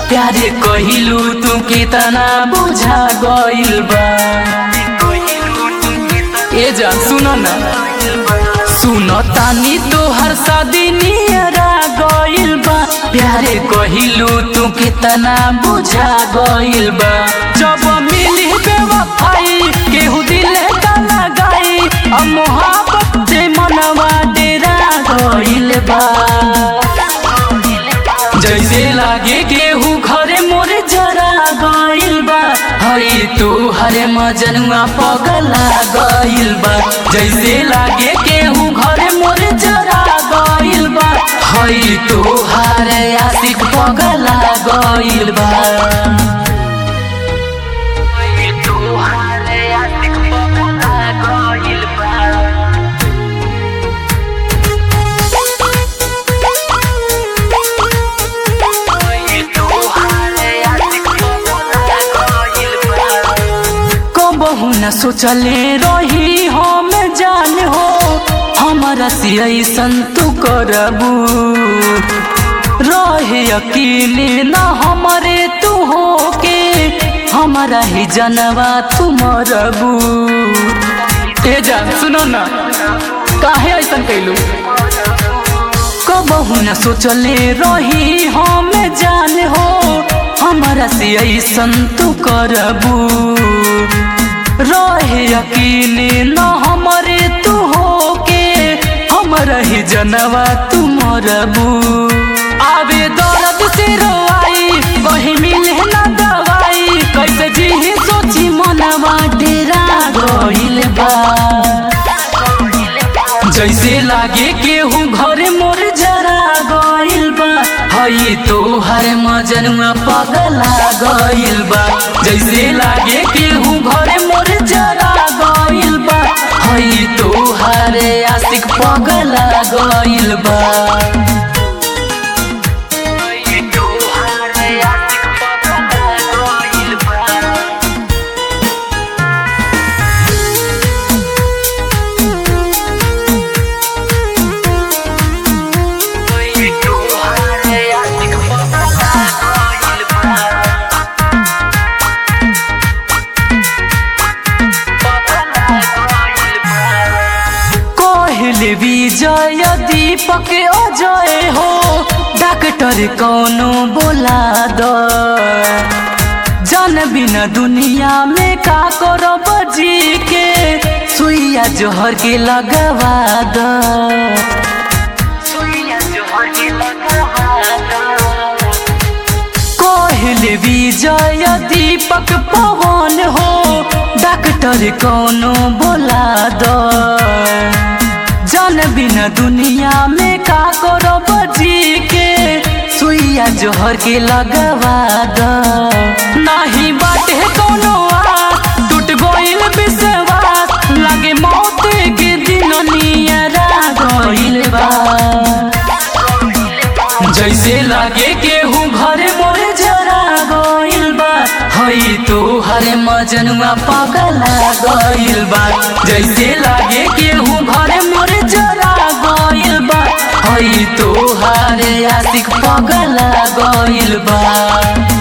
प्यारे कहिलू तू कितना बुझा गइल बा ए जा सुन ना सुन तानी तोहर शादी नियरा गइल बा प्यारे कहिलू तू कितना बुझा गइल बा जब मिली बेवफाई केहू दिल का लगाई अब मोहब्बत से मनवा डेरा गइल बा जैसे लागे केहू घरे मोरे जरा गइल बा हई तू हरे मजनुआ पगला गइल बा जैसे लागे केहू घरे मोरे जरा गइल बा हई तू हरे आशिक पगला गइल बा हई तू हरे आशिक पगला गइल बा कबहू न सोचले रही हम जान हो हमारा से ऐसन तू करबू रहे अकेले न हमारे तू हो के हमारा ही जनवा तू मरबू ए जान सुनो ना काहे ऐसन कैलू कबहू न सोचले रही हम जान हो हमारा से ऐसन तू करबू रहे अकेले न हमारे तू हो के हमारा ही जनवा तू मरबू आवे दर्द से रोआई कहीं मिले ना दवाई कैसे जी सोची मनवा डेरा गइल बा जैसे लागे केहू घरे मोर जरा गइल बा हई तो हरे मजनुआ पगला गइल बा जैसे लागे केहू घरे मोर जरा गइल बा हई तो हरे आशिक पगला गइल बा हई तोहरे आशिक पगला गइल बा कहले विजय दीपक अजय हो डॉक्टर कौनो बोला द जन बिना दुनिया में का करब जी के सुइया जोहर के लगवा द सुइया जोहर के लगवा द कहले विजय दीपक पवन हो डॉक्टर कौनो बोला द जन बिना दुनिया में का करब जी के सुइया जोहर के लगवा द नाही बाटे कोनो आस टूट गइल विश्वास लागे मौत के दिन नियरा गइल बा जैसे लागे केहू घरे मोरे जरा गइल बा हई तो हरे मजनुआ पगला गइल बा जैसे लागे केहू घरे मोरे जरा गइल बा हई तो हरे आशिक पगला गइल बा